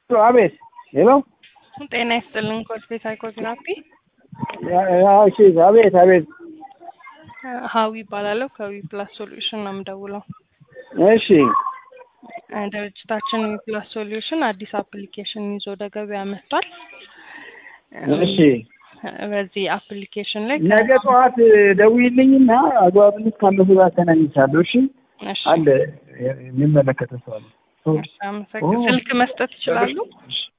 አቤት ሄሎ ጤና ይስጥልን ኮልፌ ሳይኮቴራፒ እሺ አቤት አቤት ሀዊ ይባላለሁ ከዊ ፕላስ ሶሉሽን ነው የምደውለው እሺ ድርጅታችን ዊ ፕላስ ሶሉሽን አዲስ አፕሊኬሽን ይዞ ወደ ገበያ መጥቷል እሺ በዚህ አፕሊኬሽን ላይ ነገ ጠዋት ደውይልኝና አግባብነት ካለው ሰው ጋር አገናኝቻለሁ እሺ እሺ አለ የሚመለከተ ሰው አለ አመሰግን ስልክ መስጠት ይችላሉ